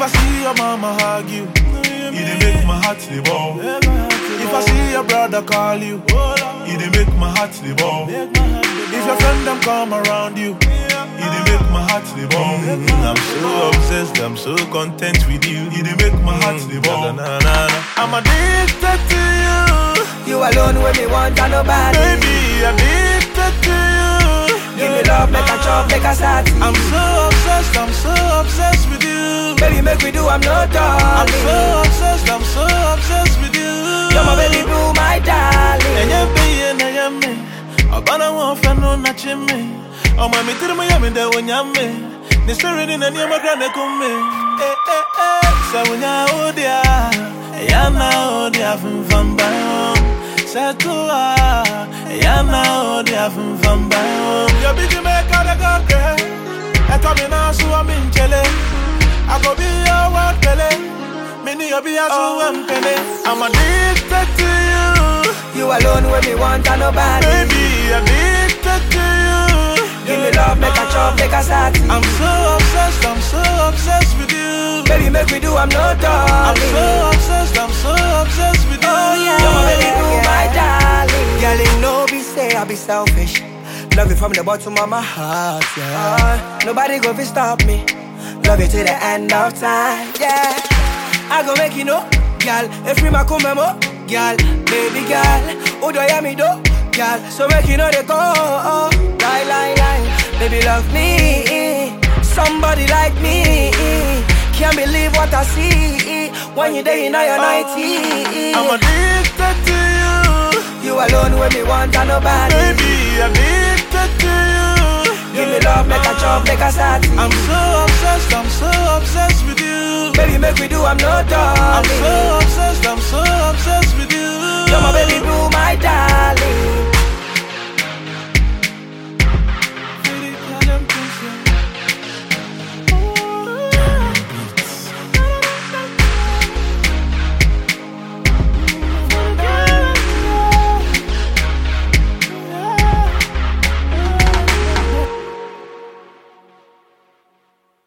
I see your mama hug you, it dey make my heart dey ball. If I see your brother call you, it dey make my heart dey ball. If your friend them come around you, it dey make my heart dey ball. I'm so obsessed, I'm so content with you, it dey make my heart dey ball. I'm addicted to you, You alone when me want and nobody. baby, addicted to you. Give me love, make a chop, make a start. I'm so obsessed, I'm so obsessed with you. Baby, make we do, I'm not I'm darling. so obsessed, I'm so obsessed with you. You're my baby blue, my darling. Enye biye na yame, abana wo fa no na chime. O ma mi tiri mo yame de wonyame. Ni spirit in any ma grande kume. Eh eh eh, sa wonya odia. Ya na odia fun fun ba. Sa tua, ya na odia fun fun ba. Yo bi di me ka de ka ke. E to mi na su am in chele. I go be your word pele. Mini yo be asu am pele. I'm addicted to you. You alone when me want and nobody. Baby, addicted to you. Give me love, make a chop, make a start. I'm so obsessed, I'm so obsessed with you. Baby, make we do, I'm not I'm so darling. obsessed, I'm so obsessed with you. Oh yeah, you're my baby blue, my darling. Girl, you know be say I be selfish. Love you from the bottom of my heart, yeah. Uh, nobody go fi stop me. Love you till the end of time, yeah. I go make you know, girl. If we ma come mo, girl, baby girl. Who do you me do, girl? So make you know they go, oh, lie, lie, lie. Baby love me, somebody like me. Can't believe what I see when you day in your nighty. I'm addicted to you. You alone when me want and nobody. Baby, addicted to you. Give me love, make a chop, make a start. I'm so obsessed, I'm so obsessed with you. Baby, make we do, I'm not I'm darling. so obsessed, I'm so obsessed with you. You're my baby blue, my darling.